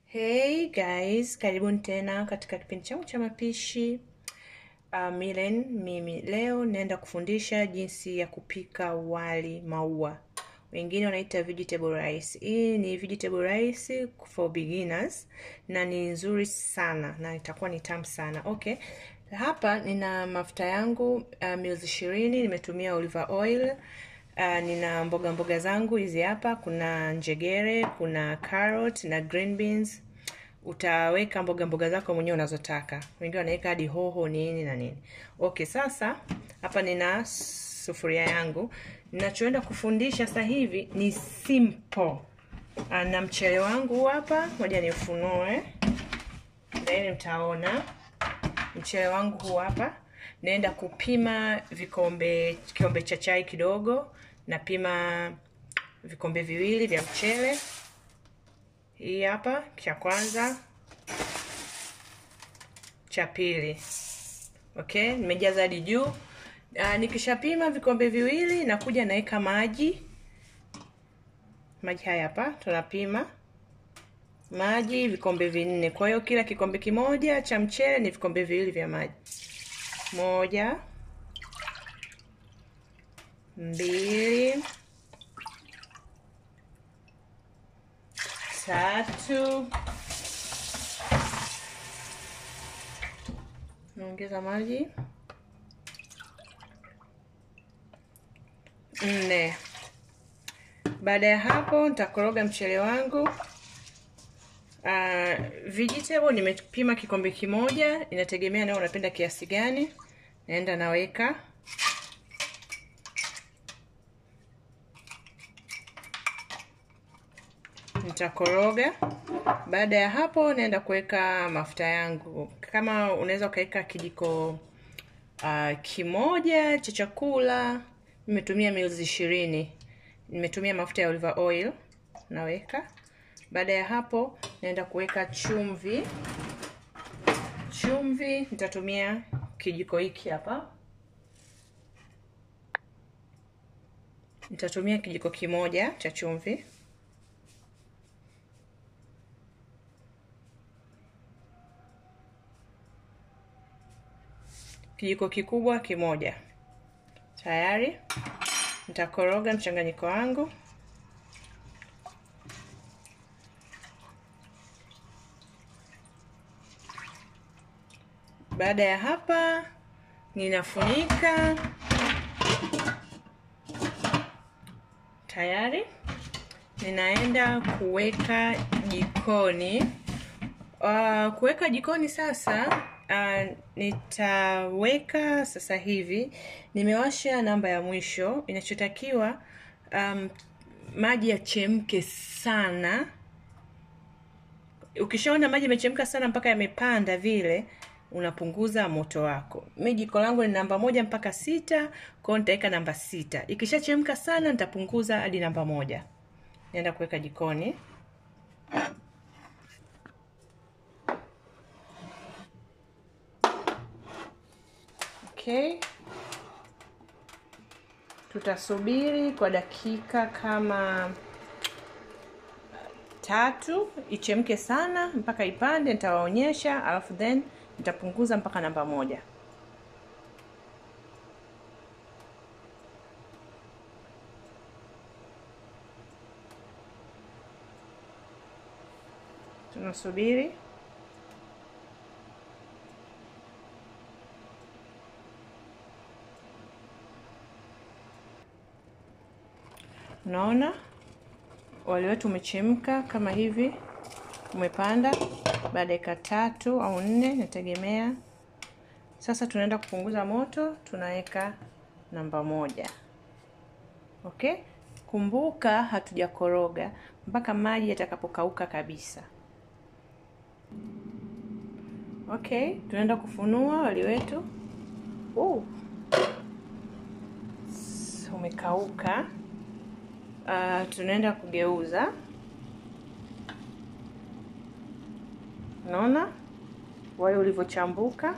Hey guys, karibuni tena katika kipindi changu cha mapishi uh, Milen. Mimi leo naenda kufundisha jinsi ya kupika wali maua, wengine wanaita vegetable rice. Hii ni vegetable rice for beginners na ni nzuri sana na itakuwa ni tamu sana. Okay, hapa nina mafuta yangu uh, mils ishirini, nimetumia olive oil Uh, nina mboga mboga zangu hizi hapa. Kuna njegere, kuna carrot na green beans. Utaweka mboga mboga zako mwenyewe unazotaka, wengine wanaweka hadi hoho nini na nini. Okay, sasa hapa nina sufuria yangu. Ninachoenda kufundisha sasa hivi ni simple. Uh, na mchele wangu hapa, ngoja niufunue, then mtaona mchele wangu huu hapa. Naenda kupima vikombe, kikombe cha chai kidogo napima vikombe viwili vya mchele. Hii hapa cha kwanza, cha pili. Okay, nimejaza hadi juu. Uh, nikishapima vikombe viwili nakuja naweka maji. Maji haya hapa tunapima maji vikombe vinne. Kwa hiyo kila kikombe kimoja cha mchele ni vikombe viwili vya maji. Moja, mbili, tatu, naongeza maji, nne. Baada ya hapo nitakoroga mchele wangu. Uh, vegetable nimepima kikombe kimoja, inategemea nawe unapenda kiasi gani. Naenda naweka nitakoroga. Baada ya hapo, naenda kuweka mafuta yangu. Kama unaweza ukaweka kijiko uh, kimoja cha chakula. Nimetumia mils ishirini. Nimetumia mafuta ya olive oil, naweka. Baada ya hapo, naenda kuweka chumvi. Chumvi nitatumia kijiko hiki hapa, nitatumia kijiko kimoja cha chumvi. kijiko kikubwa kimoja. Tayari nitakoroga mchanganyiko wangu. Baada ya hapa, ninafunika. Tayari ninaenda kuweka jikoni. Uh, kuweka jikoni sasa Uh, nitaweka sasa hivi, nimewasha namba ya mwisho. Inachotakiwa um, maji yachemke sana. Ukishaona maji yamechemka sana mpaka yamepanda vile, unapunguza moto wako. Mi jiko langu ni namba moja mpaka sita, kwa hiyo nitaweka namba sita. Ikishachemka sana, nitapunguza hadi namba moja. Naenda kuweka jikoni. Okay, tutasubiri kwa dakika kama tatu ichemke sana mpaka ipande, nitawaonyesha, alafu then nitapunguza mpaka namba moja. Tunasubiri. Unaona wali wetu umechemka kama hivi, umepanda baada ya dakika tatu au nne, nategemea. Sasa tunaenda kupunguza moto, tunaweka namba moja. Okay, kumbuka hatujakoroga mpaka maji yatakapokauka kabisa. Okay, tunaenda kufunua wali wetu. Uh, umekauka. Uh, tunaenda kugeuza. Unaona wali ulivyochambuka.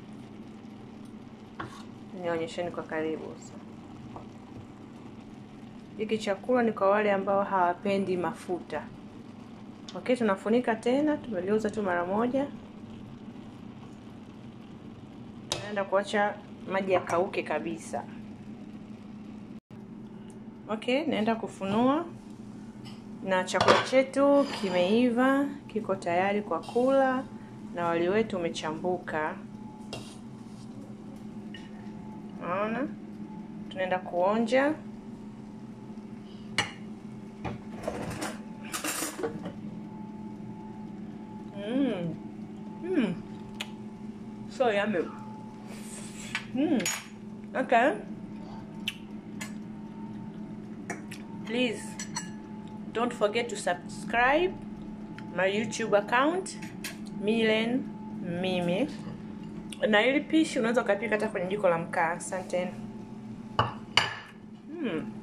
Nionyesheni kwa karibu. Hiki chakula ni kwa wale ambao hawapendi mafuta. Okay, tunafunika tena, tumeliuza tu mara moja. Naenda kuacha maji yakauke kabisa. Okay, naenda kufunua na chakula chetu kimeiva, kiko tayari kwa kula na wali wetu umechambuka. Naona tunaenda kuonja. Mm. Mm. So yummy. Mm. Okay. Please don't forget to subscribe my YouTube account Milen Mimi, na ili pishi unaweza ukapika hata kwenye jiko la mkaa. Asanteni. Mm.